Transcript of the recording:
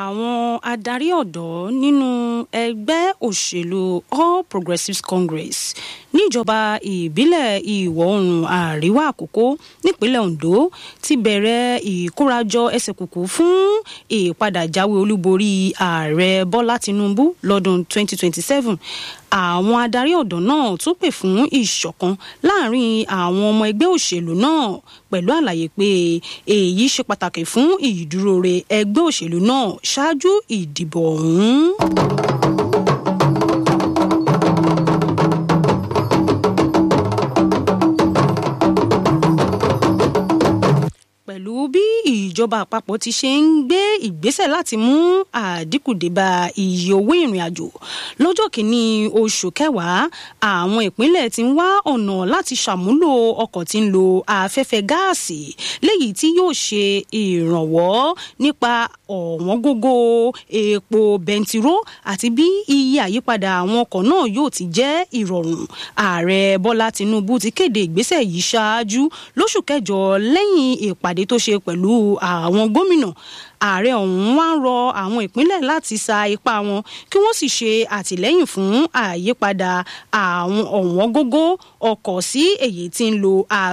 àwọn adarí ọ̀dọ́ nínú ẹgbẹ́ òṣèlú all progressives congress níjọba ìbílẹ̀ ìwọ̀ oòrùn àríwá àkókò nípínlẹ̀ ondo ti bẹ̀rẹ̀ ìkórajọ ẹsẹ̀ kùkù fún ìpadàjáwé olúborí ààrẹ bọ́lá tinubu lọ́dún 2027 àwọn adarí ọ̀dọ́ náà tún pè fún ìṣọ̀kan láàrin àwọn ọmọ ẹgbẹ́ òṣèlú náà pẹ̀lú àlàyé pé èyí ṣe pàtàkì fún ìdúróore ẹgbẹ́ òṣèlú náà ṣáájú ìdìbò ọ̀hún. pẹ̀lú bí ìjọba àpapọ̀ ti ṣe ń gbé ìgbésẹ̀ láti mú àdínkù débà iye owó ìrìn àjò lọ́jọ́ kìíní oṣù kẹwàá àwọn ìpínlẹ̀ ti ń wá ọ̀nà láti ṣàmúlò ọkọ̀ tí ń lo afẹ́fẹ́ gáàsì léyìí tí yóò ṣe ìrànwọ́ nípa ọ̀wọ́n gógó epo bẹntiró àti bí iye àyípadà àwọn ọkọ̀ náà yóò ti jẹ́ ìrọ̀rùn ààrẹ bọ́lá tinubu ti kéde ìgbésẹ̀ yìí ṣáájú lóṣù kẹjọ lẹ́yìn ìpàdé tó ṣe pẹ̀lú àwọn gómìnà ààrẹ ọ̀hún wá ń rọ àwọn ìpínlẹ̀ láti sa ipá wọn kí wọ́n sì ṣe àtìlẹ́yìn fún àyípadà àwọn ọ̀wọ́n gógó ọkọ̀ sí èyí tí ń lo